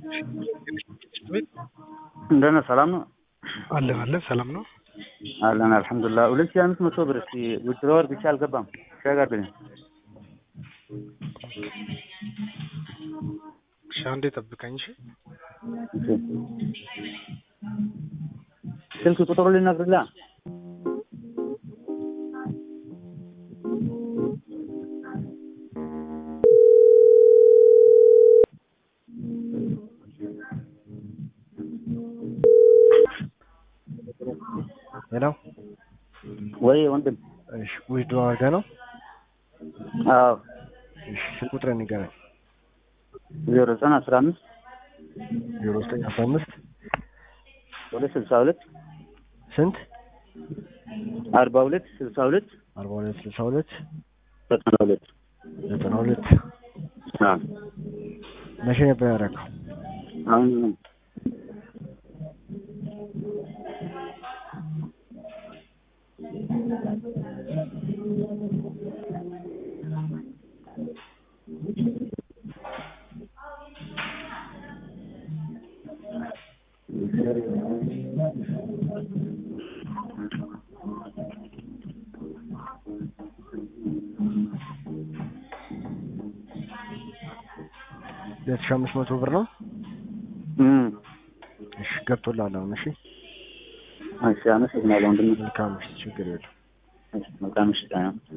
እንደነ ሰላም ነው አለን አለን ሰላም ነው አለን አልሐምዱሊላህ። ሁለት ሺህ አምስት መቶ ብር እስቲ ዊዝድሮወር ብቻ አልገባም ሸግ አድርግልኝ። እሺ አንዴ ጠብቀኝ እሺ ስልክ ቁጥሩ ልነግርልህ ሄሎ ወይ ወንድም? እሺ ዊዝድሮ አድርገህ ነው? አዎ እሺ ስልክ ቁጥርህን ንገረኝ። ዜሮ ዘጠኝ አስራ አምስት ዜሮ ዘጠኝ አስራ አምስት ሁለት ስልሳ ሁለት ስንት አርባ ሁለት ስልሳ ሁለት አርባ ሁለት ስልሳ ሁለት ዘጠና ሁለት ዘጠና ሁለት አዎ መቼ ነበር ያደረገው? አሁን ሁለት ሺህ አምስት መቶ ብር ነው። እም እሺ ገብቶልሃል አሁን። እሺ እሺ አመሰግናለሁ ወንድም። መልካም እሺ ችግር የለም። እሺ መልካም ምሽት።